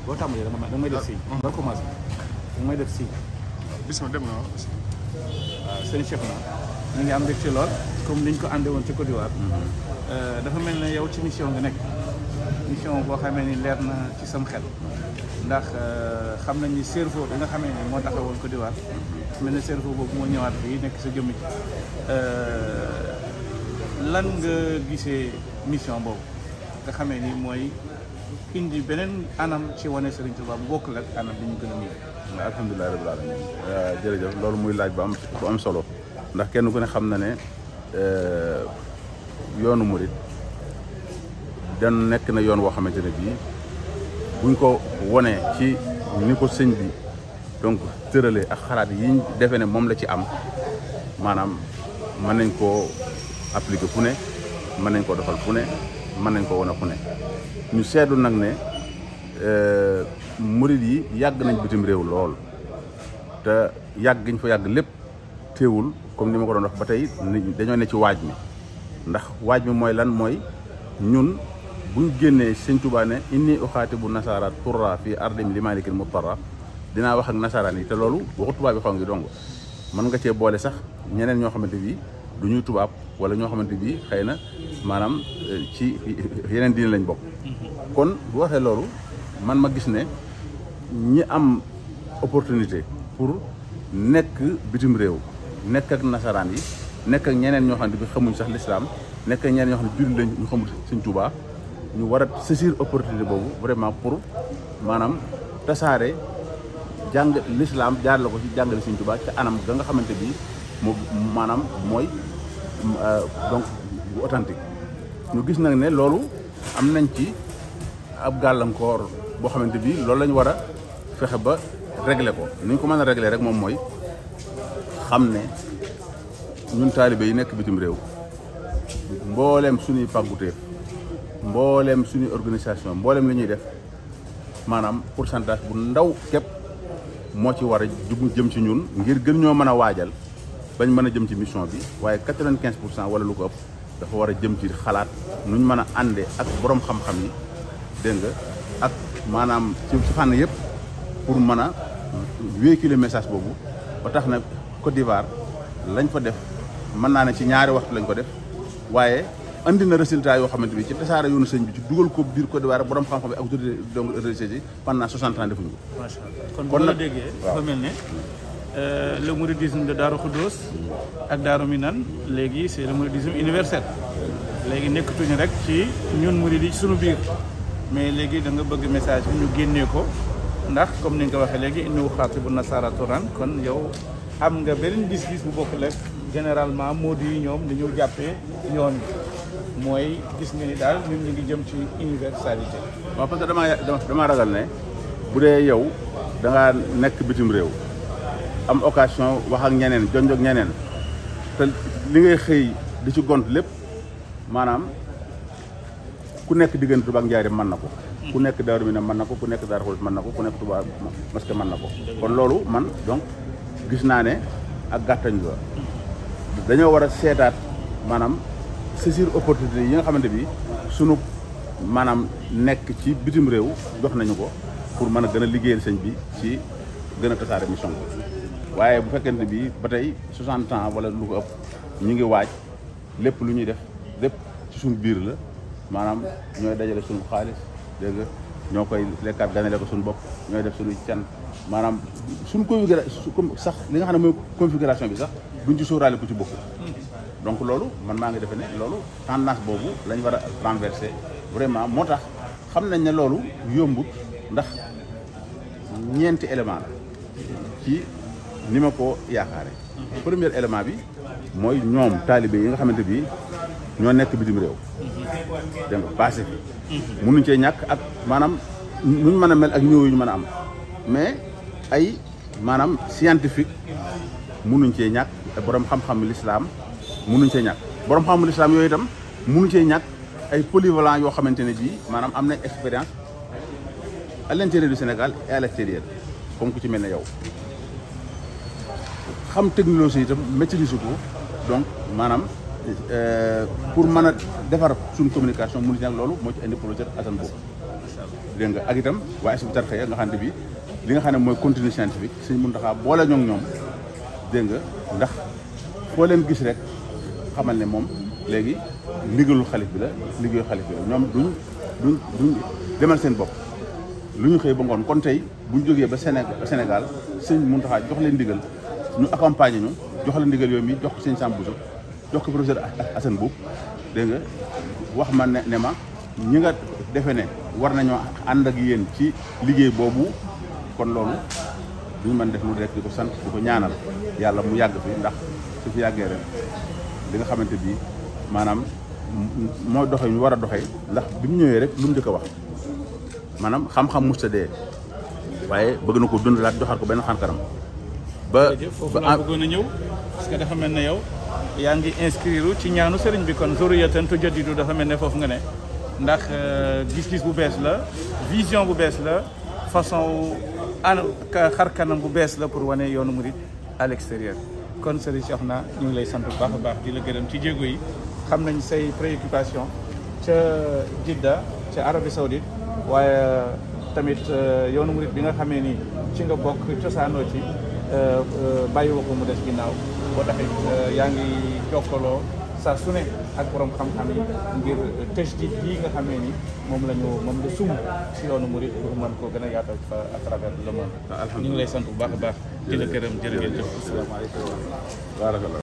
boo tàmbalee da nga may da nga may def signe. nga commencé da nga may def signe. bisimilah dem na waaw. waaw sëñ Cheikh na ñu ngi am mbégte lool comme niñ ko àndee woon ci Côte d'Ivoire. dafa mel ne yow ci mission nga nekk mission boo xamee ni leer na ci sam xel ndax xam nañ ni cerveau bi nga xamee ni moo taxawoon Côte d'Ivoire mel ne cerveau boobu moo ñëwaat fii nekk sa jëmm ci lan nga gisee mission boobu nga xamee ni mooy indi beneen anam ci wane Serigne Touba bu bokkul ak anam bi ñu gën a miin. waaw alhamdulilah rabbil alamin jërëjëf loolu muy laaj bu am bu am solo ndax kenn ku ne xam na ne yoonu murit dan nekk na yoon woo xamante ne bii buñ ko wonee ci ni ko sëñ bi donc tëralee ak xalaat yiñ defee ne moom la ci am maanaam mën nañ koo appliquer fu ne mën nañ koo defal fu ne mën nañ koo wane fu ne ñu seetlu nag ne murit yi yàgg nañ bitim réew lool te yàgg giñ fa yàgg lépp téewul comme ni ma ko doon wax ba tey dañoo ne ci waaj mi ndax waaj mi mooy lan mooy ñun buñ génnee sëñ Tuubaa ne inni uxaati bu nasaara turra fii ardim li malikil muttara dinaa wax ak nasaraan yi te loolu waxu tubaab bi xaw ngi dong mën nga cee boole sax ñeneen ñoo xamante bi du ñuy tubaab wala ñoo xamante bi xëy na maanaam ci yeneen diine lañ bokk kon bu waxee loolu man ma gis ne ñi am opportunité pour nekk bitim réew nekk ak nasaraan yi nekk ak ñeneen ñoo xam ne bi xamuñ sax lislaam nekk ak ñeneen ñoo xam ne jullit lañ ñu xamul Sëñ Tuubaa ñu war a saisir opportunité boobu vraiment pour maanaam tasaare jàng lislaam jaar la ko ci jàngale Sëñ Tuubaa ca anam ga nga xamante bi moo maanaam mooy donc bu authentique ñu gis nag ne loolu am nañ ci ab gàllankoor boo xamante bi loolu la ñu war a fexe ba régler ko ni ñu ko mën a régler rek moom mooy xam ne ñun taalibe yi nekk bitim réew mbooleem suñuy pàgguteef mbooleem suñuy organisation mbooleem li ñuy def maanaam pourcentage bu ndaw képp moo ci war a jug jëm ci ñun ngir gën ñoo mën a waajal bañ mën a jëm ci mission bi waaye quatre-vingt-quinze pour cent wala lu ko ëpp dafa war a jëm ci xalaat nuñ mën a àndee ak borom xam-xam yi dégg nga ak maanaam ci ci fànn yëpp pour mën a véhiculer message boobu ba tax na Côte d'Ivoire lañ fa def mën naa ne ci ñaari waxtu lañ ko def waaye andi na résultat yoo xamante bi ci tasaare yoonu sëñ bi ci dugal ko biir Côte d'Ivoire borom xam-xam yi ak autorité donc religieuses yi pendant 60 ans defuñu ko. macha allah kon bu la déggee dafa mel ne le mouridisme de Darou Khoudoss ak Darou Minane léegi c'est le mouridisme universel léegi nekkatuñu rek ci ñun murid yi suñu biir mais léegi da nga bëgg message bi ñu génnee ko ndax comme ni nga ko waxee léegi inni uxaatibu nasaara turan kon yow am nga beneen gis-gis bu bokk lekk généralement moo di ñoom dañoo jàppee yoon bi mooy gis nga ni daal ñun ñu ngi jëm ci universalité. waaw parce que damaa damaa ragal ne bu dee yow da ngaa nekk bitim réew am occasion wax ak ñeneen jonjog ñeneen te li ngay xëy di ci gont lépp maanaam ku nekk diggante Tuubaa ak Njaaréem mën na ko. ku nekk Daaru Minam mën na ko ku nekk Daaru Xudoos mën na ko ku nekk Tuubaa Mosquée mën na ko. kon loolu man donc gis naa ne ak gàttañ la dañoo war a seetaat maanaam saisir opportunité yi nga xamante bi sunu maanaam nekk ci bitim réew jox nañu ko pour mën a gën a liggéeyal sëñ bi ci gën a tasaare mission bi waaye bu fekkente bi ba tey 60 ans wala lu ko ëpp ñu ngi waaj lépp lu ñuy def lépp ci suñu biir la maanaam ñooy dajale suñu xaalis dégg nga ñoo koy lekkaat ganale ko suñu bopp ñooy def suñuy can maanaam suñu configuration sax li nga xam ne mooy configuration bi sax duñ ci sóoraale ku ci bokk donc loolu man maa ngi defe ne loolu tendance boobu lañ war a renverser vraiment moo tax xam nañ ne loolu yombut ndax ñeenti élément la ci ni ma ko yaakaare premier élément bi mooy ñoom taalibe yi nga xamante bi ñoo nekk bitim réew dégg nga passé fi mënuñ cee ñàkk ak maanaam nuñ mën a mel ak ñëw yu ñu mën a am mais ay maanaam scientifique mënuñ cee ñàkk borom xam-xam l'islam mënuñ cee ñàkk borom xam-xam l'islam yooyu itam mënuñ cee ñàkk ay polyvalent yoo xamante ne bii maanaam am nañ expérience à l'intérieur du Sénégal et à l'extérieur comme ku ci mel ne yow xam technologie itam maîtriser ko donc maanaam pour mën a defar suñu communication mënuñ ci ñàkk loolu moo ci indi projet Assane boobu dégg nga ak itam waa Hizbut Tarqiyyah nga xam ne bi li nga xam ne mooy continue scientifique Sëñ Muntaxa boole ñoo ñoom dégg nga ndax foo leen gis rek xamal ne moom léegi ndigalul xalif bi la liggéeyu xalif bi la ñoom duñ duñ duñ demal seen bopp lu ñu xëy ba ngoon kon tey bu ñu jógee ba Sénégal sëñ Muntaxa jox leen ndigal ñu accompagner ñu jox leen ndigal yooyu mi jox ko sëñ Sam Bousso jox ko professeur Assane Boub dégg nga wax ma ne ne ma ñi nga defe ne war nañoo ànd ak yéen ci liggéey boobu kon loolu duñu mën def lu rek di ko sant di ko ñaanal yàlla mu yàgg fi ndax su fi yàggee rek li nga xamante bi maanaam mooy doxe ñu war a doxee ndax bi mu ñëwee rek lu mu njëkk a wax maanaam xam-xam musta dee waaye bëgg na ko dundalaat joxaat ko benn xankaram ba foofu laa bëggoon a ñëw parce que dafa mel ne yow yaa ngi inscrire ci ñaanu sëriñ bi kon zurriyatan tujaddidu dafa mel ne foofu nga ne ndax gis-gis bu bees la vision bu bees la façon an xar kanam bu bees la pour wane yoonu murid à l'extérieur kon sëriñ Cheikhouna ñu ngi lay sant bu baax a baax di la gërëm ci jéego yi xam nañ say préoccupation ca Jidda ca Arabie Saoudite waaye tamit yoonu murid bi nga xamee ni ci nga bokk cosaanoo ci bàyyi woo ko mu des ginnaaw boo taxit yaa ngi jokkaloo saa su ne ak borom xam-xam yi ngir tajdid yi nga xamee ni moom la ñu moom la sum si yoonu murid pour mën koo gën a yaatal fa à travers le monde. ñu ngi lay sant bu baax a baax. di la gërëm jërë ngeen jëf. asalaamaaleykum.